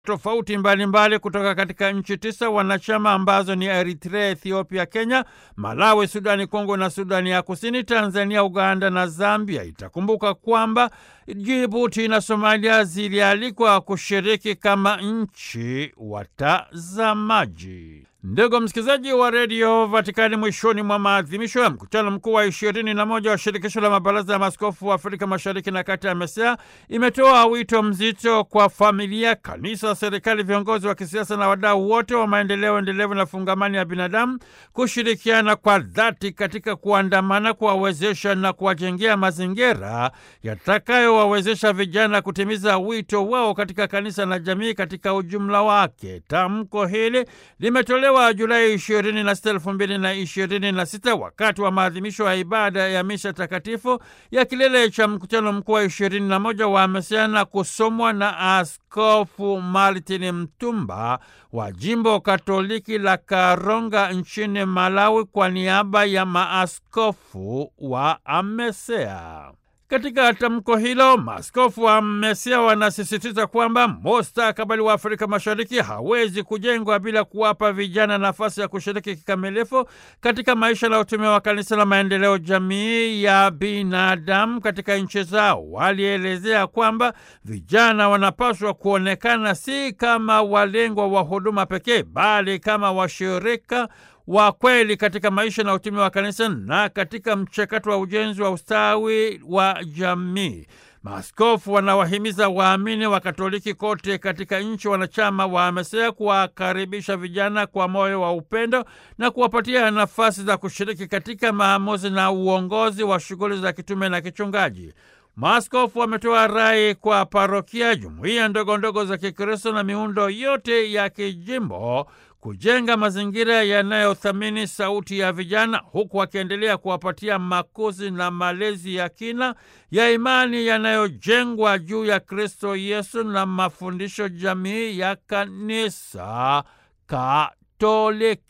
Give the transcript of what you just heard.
tofauti mbalimbali kutoka katika nchi tisa wanachama ambazo ni Eritrea, Ethiopia, Kenya, Malawi, Sudani Kongo na Sudani ya Kusini, Tanzania, Uganda na Zambia. Itakumbuka kwamba Jibuti na Somalia zilialikwa kushiriki kama nchi watazamaji. Ndugu msikilizaji wa redio Vatikani, mwishoni mwa maadhimisho ya mkutano mkuu wa ishirini na moja wa shirikisho la mabaraza ya maaskofu wa Afrika mashariki na kati ya MESEA imetoa wito mzito kwa familia, kanisa, serikali, viongozi wa kisiasa na wadau wote wa maendeleo endelevu na fungamani ya binadamu kushirikiana kwa dhati katika kuandamana, kuwawezesha na kuwajengea mazingira yatakayowawezesha vijana kutimiza wito wao katika kanisa na jamii katika ujumla wake. Tamko hili limetolewa Julai 26, 2026 wakati wa maadhimisho ya ibada ya misha takatifu ya kilele cha mkutano mkuu wa 21 wa MESEA na kusomwa na Askofu Martin Mtumba wa jimbo Katoliki la Karonga nchini Malawi kwa niaba ya maaskofu wa MESEA. Katika tamko hilo maaskofu wa MESEA wanasisitiza kwamba mustakabali wa Afrika Mashariki hawezi kujengwa bila kuwapa vijana nafasi ya kushiriki kikamilifu katika maisha na utume wa kanisa la maendeleo jamii ya binadamu katika nchi zao. Walielezea kwamba vijana wanapaswa kuonekana si kama walengwa wa huduma pekee, bali kama washirika wa kweli katika maisha na utume wa kanisa na katika mchakato wa ujenzi wa ustawi wa jamii. Maaskofu wanawahimiza waamini wa Katoliki kote katika nchi wanachama wa MESEA kuwakaribisha vijana kwa moyo wa upendo na kuwapatia nafasi za kushiriki katika maamuzi na uongozi wa shughuli za kitume na kichungaji. Maaskofu wametoa rai kwa parokia, jumuiya ndogo ndogo za Kikristo na miundo yote ya kijimbo kujenga mazingira yanayothamini sauti ya vijana huku wakiendelea kuwapatia makuzi na malezi ya kina ya imani yanayojengwa juu ya Kristo Yesu na mafundisho jamii ya Kanisa Katoliki.